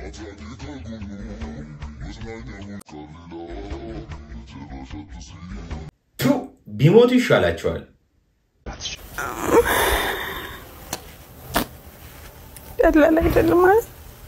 ቱ ቢሞቱ ይሻላቸዋል። ቀላል አይደለም ማለት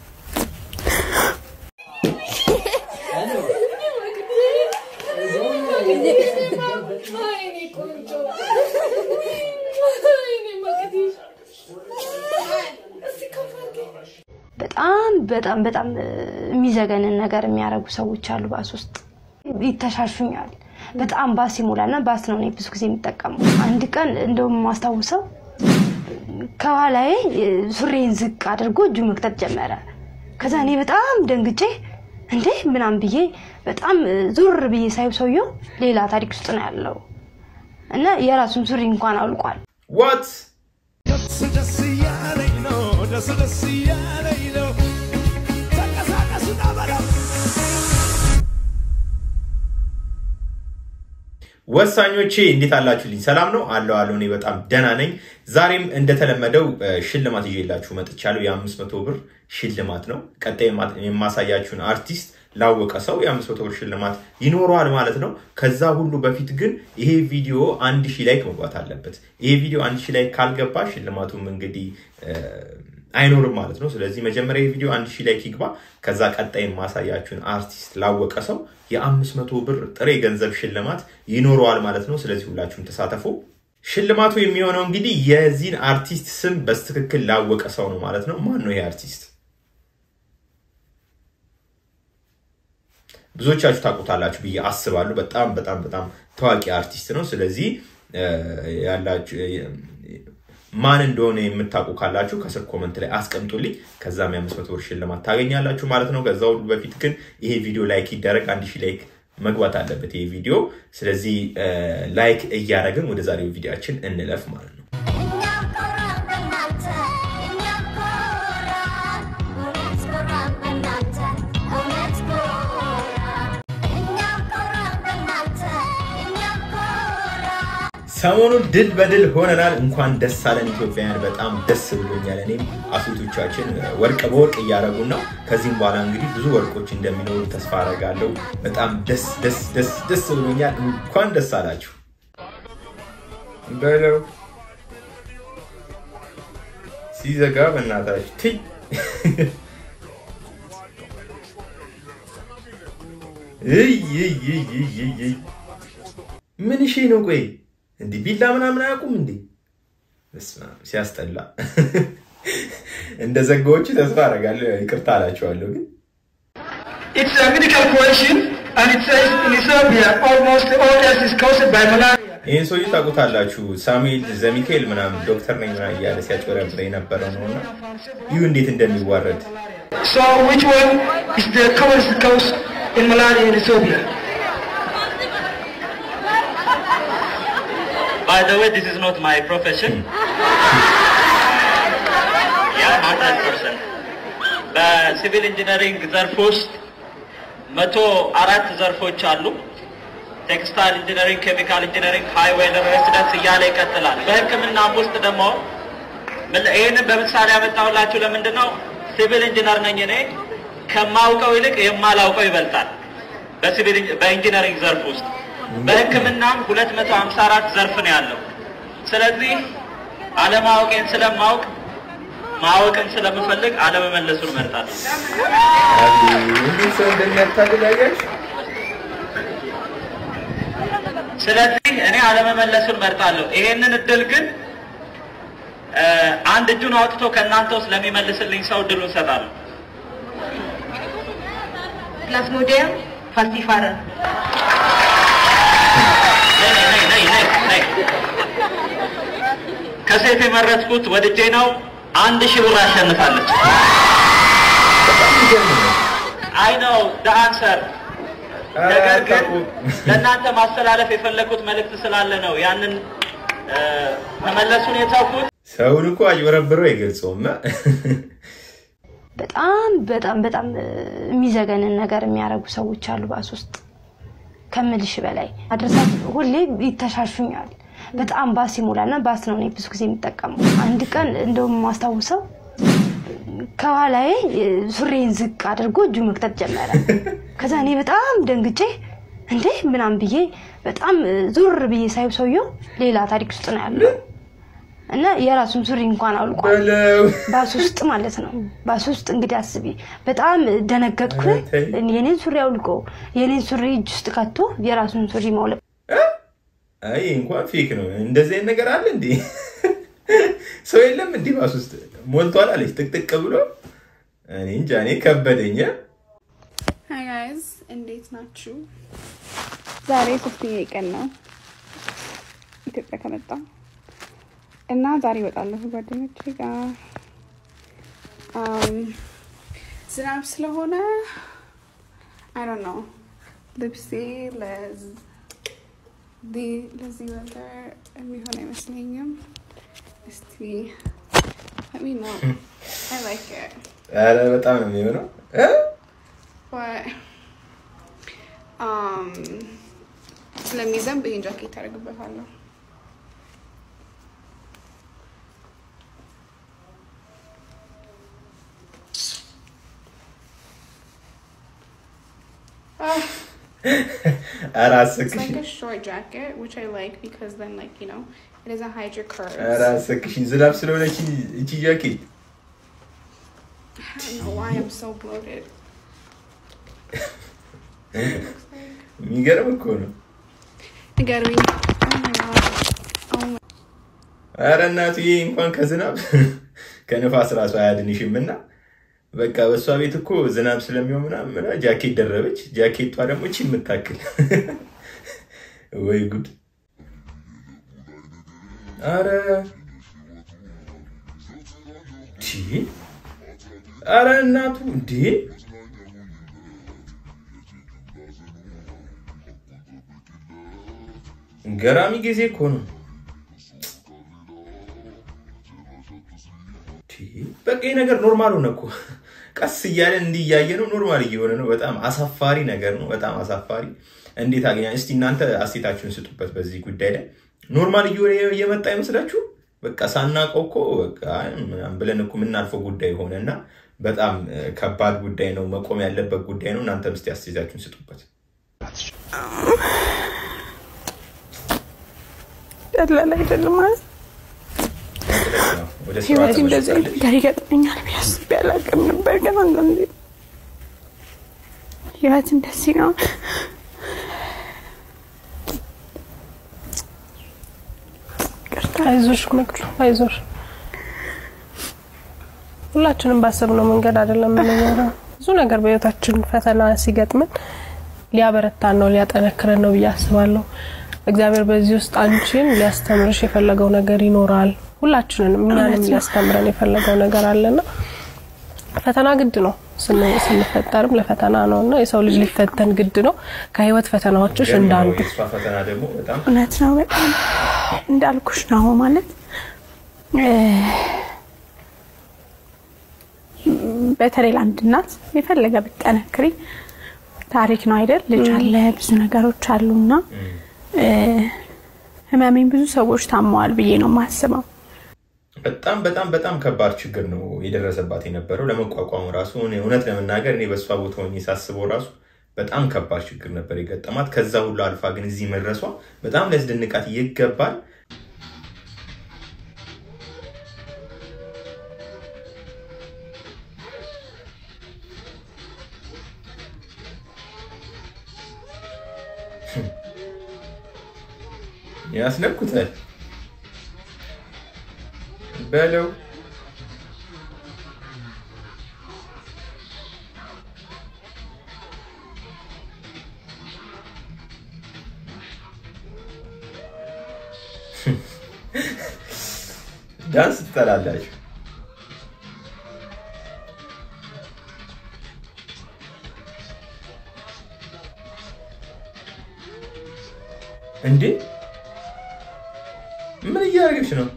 በጣም በጣም በጣም የሚዘገንን ነገር የሚያደርጉ ሰዎች አሉ። ባስ ውስጥ ይተሻሹኛል። በጣም ባስ ይሞላልና ባስ ነው እኔ ብዙ ጊዜ የሚጠቀመው። አንድ ቀን እንደውም ማስታውሰው ከኋላዬ ሱሬን ዝቅ አድርጎ እጁ መክተት ጀመረ። ከዛ እኔ በጣም ደንግጬ እንዴ ምናምን ብዬ በጣም ዙር ብዬ ሳይብ ሰውየው ሌላ ታሪክ ውስጥ ነው ያለው እና የራሱን ሱሪ እንኳን አውልቋል። ዋት ደስ ደስ እያለኝ ነው ደስ ደስ እያለኝ ነው ተንቀሳቀሱና በለው ወሳኞቼ እንዴት አላችሁልኝ? ሰላም ነው አለው አለው። እኔ በጣም ደህና ነኝ። ዛሬም እንደተለመደው እ፣ ሽልማት ይዤላችሁ መጥቻለሁ። የአምስት መቶ ብር ሽልማት ነው። ቀጣይ የማ- የማሳያችሁን አርቲስት ላወቀ ሰው የአምስት መቶ ብር ሽልማት ይኖረዋል ማለት ነው። ከዛ ሁሉ በፊት ግን ይሄ ቪዲዮ አንድ ሺህ ላይክ መግባት አለበት። ይሄ ቪዲዮ አንድ ሺህ ላይክ ካልገባ ሽልማቱም እንግዲህ እ፣ አይኖርም ማለት ነው። ስለዚህ መጀመሪያ የቪዲዮ አንድ ሺህ ላይክ ይግባ። ከዛ ቀጣይ የማሳያችሁን አርቲስት ላወቀ ሰው የአምስት መቶ ብር ጥሬ ገንዘብ ሽልማት ይኖረዋል ማለት ነው። ስለዚህ ሁላችሁም ተሳተፉ። ሽልማቱ የሚሆነው እንግዲህ የዚህን አርቲስት ስም በስትክክል ላወቀ ሰው ነው ማለት ነው። ማን ነው ይሄ አርቲስት? ብዙዎቻችሁ ታውቁታላችሁ ብዬ አስባለሁ። በጣም በጣም በጣም ታዋቂ አርቲስት ነው። ስለዚህ እ፣ ያላችሁ ማን እንደሆነ የምታውቁ ካላችሁ ከስር ኮመንት ላይ አስቀምጡልኝ። ከዛም የአምስት መቶ ብር ሽልማት ታገኛላችሁ ማለት ነው። ከዛ ሁሉ በፊት ግን ይሄ ቪዲዮ ላይክ ይደረግ። አንድ ሺህ ላይክ መግባት አለበት ይሄ ቪዲዮ። ስለዚህ እ፣ ላይክ እያደረግን ወደ ዛሬው ቪዲዮችን እንለፍ ማለት ነው። ሰሞኑን ድል በድል ሆነናል። እንኳን ደስ አለን ኢትዮጵያውያን፣ በጣም ደስ ብሎኛል። እኔም አትሌቶቻችን ወርቅ በወርቅ እያደረጉ ነው። ከዚህም በኋላ እንግዲህ ብዙ ወርቆች እንደሚኖሩ ተስፋ አደርጋለሁ። በጣም ደስ ደስ ደስ ደስ ብሎኛል። እንኳን ደስ አላችሁ በለው ሲዘጋ በእናታችሁ ትይ እይ እይ እይ እይ እይ እይ ምን እሺ ነው? ቆይ እንዲህ ቢላ ምናምን አያውቁም እንዴ? በስመ አብ ሲያስጠላ። እንደ ዘጋዎቹ ተስፋ አደርጋለሁ። ይቅርታ አላቸዋለሁ ግን It's a medical question and it says in Ethiopia almost all deaths is caused by malaria. ይህን ሰውዬ ታውቁታላችሁ። ሳሙኤል ዘሚካኤል ምናምን ዶክተር ነኝ ምናምን እያለ ሲያጭበረብር የነበረው ነው እና ይሁ እንዴት እንደሚዋረድ So which one is the commonest cause in malaria in Ethiopia? By the way, this is not my profession. yeah, hundred percent. በሲቪል ኢንጂነሪንግ ዘርፍ ውስጥ መቶ አራት ዘርፎች አሉ። ቴክስታይል ኢንጂነሪንግ፣ ኬሚካል ኢንጂነሪንግ፣ ሃይዌይ ሬሲደንስ እያለ ይቀጥላል። በሕክምናም ውስጥ ደግሞ ምን- ይህንን በምሳሌ ያመጣሁላችሁ ለምንድን ነው? ሲቪል ኢንጂነር ነኝ እኔ ከማውቀው ይልቅ የማላውቀው ይበልጣል። በሲቪል ኢንጂ- በኢንጂነሪንግ ዘርፍ ውስጥ በሕክምናም 254 ዘርፍ ነው ያለው። ስለዚህ አለማወቄን ስለማውቅ ማወቅን ስለምፈልግ አለመመለሱን እመርጣለሁ። እንዴት ሰው እንደሚያታልል አያችሁ? ስለዚህ እኔ አለመመለሱን እመርጣለሁ። ይሄንን እድል ግን እ፣ አንድ እጁን አውጥቶ ከእናንተ ውስጥ ለሚመልስልኝ ሰው እድሉን እሰጣለሁ። Plasmodium falciparum. ነይ ነይ ነይ ነይ ነይ። ከሴት የመረጥኩት ወድጄ ነው። አንድ ሺህ ብር አሸንፋለች። በጣም የሚገርም ነው። አይ ነው ደ አንሰር ኧረ ነገር ግን አታውቁም። ለእናንተ ማስተላለፍ የፈለግኩት መልእክት ስላለ ነው ያንን እ፣ መመለሱን የተውኩት። ሰውን እኮ አጭበረብረው አይገልጸውም። በጣም በጣም በጣም እ፣ የሚዘገንን ነገር የሚያደርጉ ሰዎች አሉ ባስ ውስጥ ከምልሽ በላይ አድረሳት ሁሌ ይተሻሹኛል። በጣም ባስ ይሞላልና ባስ ነው እኔ ብዙ ጊዜ የሚጠቀመው። አንድ ቀን እንደውም ማስታውሰው ከኋላዬ ሱሬን ዝቅ አድርጎ እጁ መክተት ጀመረ። ከዛ እኔ በጣም ደንግጬ እንዴ ምናምን ብዬ በጣም ዙር ብዬ ሳይብ ሰውየው ሌላ ታሪክ ውስጥ ነው ያለው እና የራሱን ሱሪ እንኳን አውልቋል። በለው ባስ ውስጥ ማለት ነው። ባስ ውስጥ እንግዲህ አስቢ። በጣም ደነገጥኩ። ኧረ ተይ። የኔን ሱሪ አውልቆ የኔን ሱሪ እጅ ውስጥ ከቶ የራሱን ሱሪ ማውለቅ አይ እንኳን ፌክ ነው። እንደዚህ አይነት ነገር አለ እንዴ? ሰው የለም እንዲህ ባስ ውስጥ ሞልቷል አለች ጥቅጥቅ ብሎ። እኔ እንጃ እኔ ከበደኝ። ሀይ ጋይዝ እንዴት ናችሁ? ዛሬ ሶስተኛ ቀን ነው ኢትዮጵያ ከመጣ እና ዛሬ እወጣለሁ ጓደኞቼ ጋር አም፣ ዝናብ ስለሆነ አይ ዶንት ኖ ልብሴ ለዝ- ዲ- ለዚህ ወተር የሚሆን አይመስለኝም። እስቲ let me know. I like it. ኧረ በጣም ነው የሚሆነው እ? But um ስለሚዘንብ ይሄን ጃኬት አደርግበታለሁ። Ah, ኧረ it's አሰክሽ like a short jacket, which I like because then, like you know, it doesn't hide your curves. ኧረ አሰክሽኝ ዝናብ ስለሆነች እቺ ጃኬት I don't know why I'm so bloated. የሚገርም እኮ ነው። Nigarwi. Oh my god. Oh my. ኧረ እናቱ ይሄ እንኳን ከዝናብ ከንፋስ ራሱ አያድንሽም እና በቃ በእሷ ቤት እኮ ዝናብ ስለሚሆን ምናምን ብላ ጃኬት ደረበች። ጃኬቷ ደግሞ እቺ የምታክል ወይ ጉድ! አረ ቺ አረ እናቱ እንዴ! ገራሚ ጊዜ እኮ ነው። በቃ ይህ ነገር ኖርማል ሆነ እኮ ቀስ እያለን እንዲህ እያየ ነው ኖርማል እየሆነ ነው። በጣም አሳፋሪ ነገር ነው። በጣም አሳፋሪ። እንዴት አገኛ? እስቲ እናንተ አስተያየታችሁን ስጡበት በዚህ ጉዳይ ላይ። ኖርማል እየሆነ እየመጣ አይመስላችሁ? በቃ ሳናውቀው እኮ በቃ ምናምን ብለን እኮ የምናልፈው ጉዳይ ሆነ እና በጣም እ፣ ከባድ ጉዳይ ነው። መቆም ያለበት ጉዳይ ነው። እናንተም እስቲ አስተያየታችሁን ስጡበት። ቀላል አይደለም ማለት ወደ ስራ ህይወት እንደዚህ አይነት ተመልሳለች። ነገር ይገጥመኛል ብዬ አስቤ አላውቅም ነበር። ግን አንዳንዴ ህይወት እንደዚህ ነው። አይዞሽ መቅዱ አይዞሽ። ሁላችንም ባሰብነው መንገድ አይደለም የምንኖረው። ብዙ ነገር በህይወታችን ፈተና ሲገጥምን ሊያበረታን ነው ሊያጠነክረን ነው ብዬ አስባለሁ። እግዚአብሔር በዚህ ውስጥ አንቺን ሊያስተምርሽ የፈለገው ነገር ይኖራል። ሁላችንንም እኛንም ሊያስተምረን የፈለገው ነገር አለና ፈተና ግድ ነው። ስን- ስንፈጠርም ለፈተና ነው እና የሰው ልጅ ሊፈተን ግድ ነው። ከህይወት ፈተናዎችሽ ገርም ነው። እንዳንዱ የእሷ ፈተና ደግሞ በጣም እውነት ነው። በጣም እንዳልኩሽ ነው ማለት እ፣ በተለይ ለአንድ እናት የፈለገ ብትጠነክሪ ታሪክ ነው አይደል? ልጅ አለ፣ ብዙ ነገሮች አሉና እ፣ ህመሜን ብዙ ሰዎች ታመዋል ብዬ ነው የማስበው። በጣም በጣም በጣም ከባድ ችግር ነው የደረሰባት የነበረው ለመቋቋሙ ራሱ እኔ እውነት ለመናገር እኔ በእሷ ቦታ ሆኜ ሳስበው ራሱ በጣም ከባድ ችግር ነበር የገጠማት። ከዛ ሁሉ አልፋ ግን እዚህ መድረሷ በጣም ሊያስደንቃት ይገባል። ያስነኩታል በለው ዳንስ ትጠላላችሁ። እንዴ ምን እያደረገች ነው?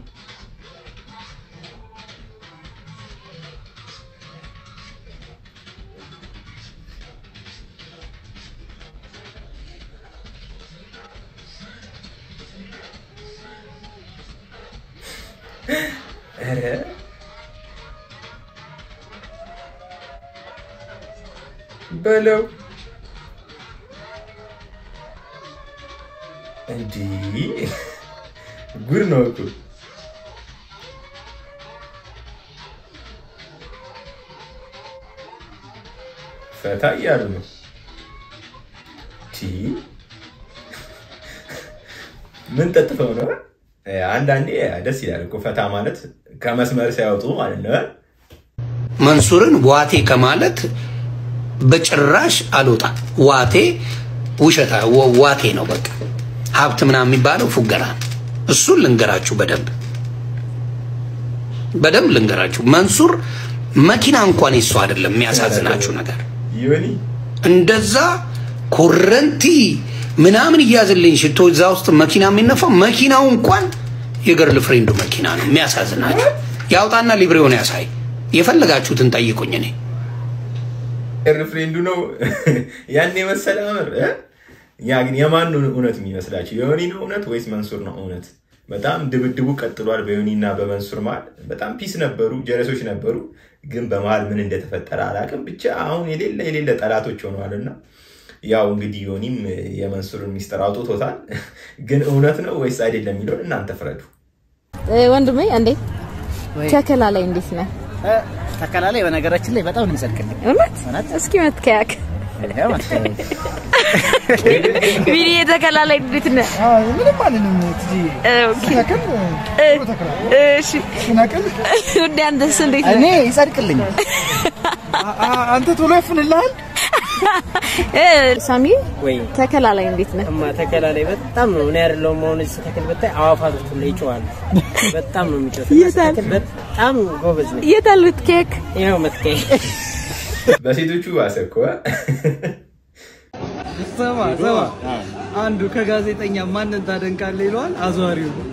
ኧረ በለው እንዲህ ጉድ ነው እኮ ፈታ እያሉ ነው። ቲ ምን ጠጥፈው ነው? አንዳንዴ ደስ ይላል እኮ ፈታ ማለት ከመስመር ሳያወጡ ማለት ነው። መንሱርን ዋቴ ከማለት በጭራሽ አልወጣም። ዋቴ ውሸታ ወ- ዋቴ ነው። በቃ ሀብት ምናምን የሚባለው ፉገራ ነው። እሱን ልንገራችሁ በደንብ በደንብ ልንገራችሁ። መንሱር መኪና እንኳን የሱ አይደለም። የሚያሳዝናችሁ ነገር ዮኒ እንደዛ ኮረንቲ ምናምን እያዝልኝ ሽቶ እዛ ውስጥ መኪና የሚነፋው መኪናው እንኳን የገርል ፍሬንዱ መኪና ነው። የሚያሳዝናችሁ ያውጣና ሊብሬውን ያሳይ። የፈለጋችሁትን ጠይቁኝ እኔ ኤርፍሬንዱ ነው ያን የመሰለ አምር እ? ያ ግን የማን ነው እውነት የሚመስላችሁ? የዮኒ ነው እውነት ወይስ መንሱር ነው እውነት? በጣም ድብድቡ ቀጥሏል። በዮኒ እና በመንሱር መሀል በጣም ፒስ ነበሩ፣ ጀለሶች ነበሩ። ግን በመሀል ምን እንደተፈጠረ አላውቅም። ብቻ አሁን የሌለ የሌለ ጠላቶች ሆነዋል እና ያው እንግዲህ ዮኒም የመንሱርን ሚስጥር አውጥቶታል። ግን እውነት ነው ወይስ አይደለም የሚለውን እናንተ ፍረዱ። ወንድሜ እንዴት ተከላ ላይ እንዴት ነህ? ተከላ ላይ በነገራችን ላይ በጣም ነው የሚጸድቅልኝ። እውነት እስኪ መትከያክ ይኸው መሰለኝ። ቢኒ ተከላ ላይ እንዴት ነህ? ምንም አልልም ትጂ ኦኬ ስነቅል እሺ ስነቅል ውዴ አንተስ እንዴት ነህ? እኔ ይጸድቅልኝ። አንተ ቶሎ ይፍንልሃል። ሳሚ ወይ ተከላ ላይ እንዴት ነህ? እማ ተከላ ላይ በጣም ነው እኔ አይደለሁም አሁን እዚህ ስተክል ብታይ አዋፋቶች ሁሉ ይጮዋሉ። በጣም ነው የሚጮት። የታል? በጣም ጎበዝ ነኝ። የት አለ ምትከያክ? ይኸው መትከይ በሴቶቹ ባሰ እኮ ስማ ስማ፣ አንዱ ከጋዜጠኛ ማንን ታደንቃለህ ይለዋል፣ አዘዋሪው ነው።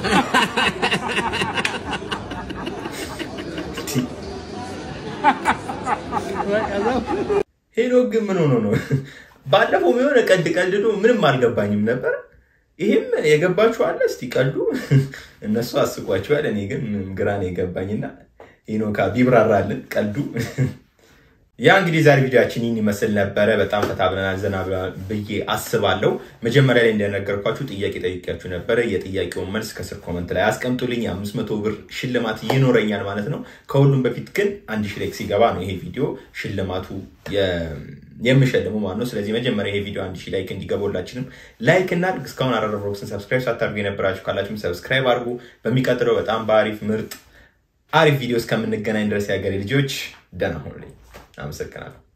ሄኖክ ግን ምን ሆኖ ነው? ባለፈው የሆነ ቀልድ ቀልዶ ምንም አልገባኝም ነበር። ይህም የገባችሁ አለ? እስቲ ቀልዱ እነሱ አስቋችኋል። እኔ ግን ግራ ነው የገባኝና ሄኖካ ቢብራራልን ቀልዱ። ያ እንግዲህ ዛሬ ቪዲዮችን ይህን ይመስል ነበረ። በጣም ፈታ ብለናል፣ ዘና ብለናል ብዬ አስባለሁ። መጀመሪያ ላይ እንደነገርኳችሁ ጥያቄ ጠይቄያችሁ ነበረ። የጥያቄውን መልስ ከስር ኮመንት ላይ አስቀምጡልኝ። የአምስት መቶ ብር ሽልማት ይኖረኛል ማለት ነው። ከሁሉም በፊት ግን አንድ ሺህ ላይክ ሲገባ ነው ይሄ ቪዲዮ ሽልማቱ የምሸልሙ ማለት ነው። ስለዚህ መጀመሪያ ይሄ ቪዲዮ አንድ ሺህ ላይክ እንዲገባ ሁላችንም ላይክ እናድርግ። እስካሁን አራዳ ብሎግስን ሰብስክራይብ ሳታደርጉ የነበራችሁ ካላችሁም ሰብስክራይብ አድርጉ። በሚቀጥለው በጣም በአሪፍ ምርጥ አሪፍ ቪዲዮ እስከምንገናኝ ድረስ የሀገሬ ልጆች ደህና ሁኑልኝ። አመሰግናለሁ።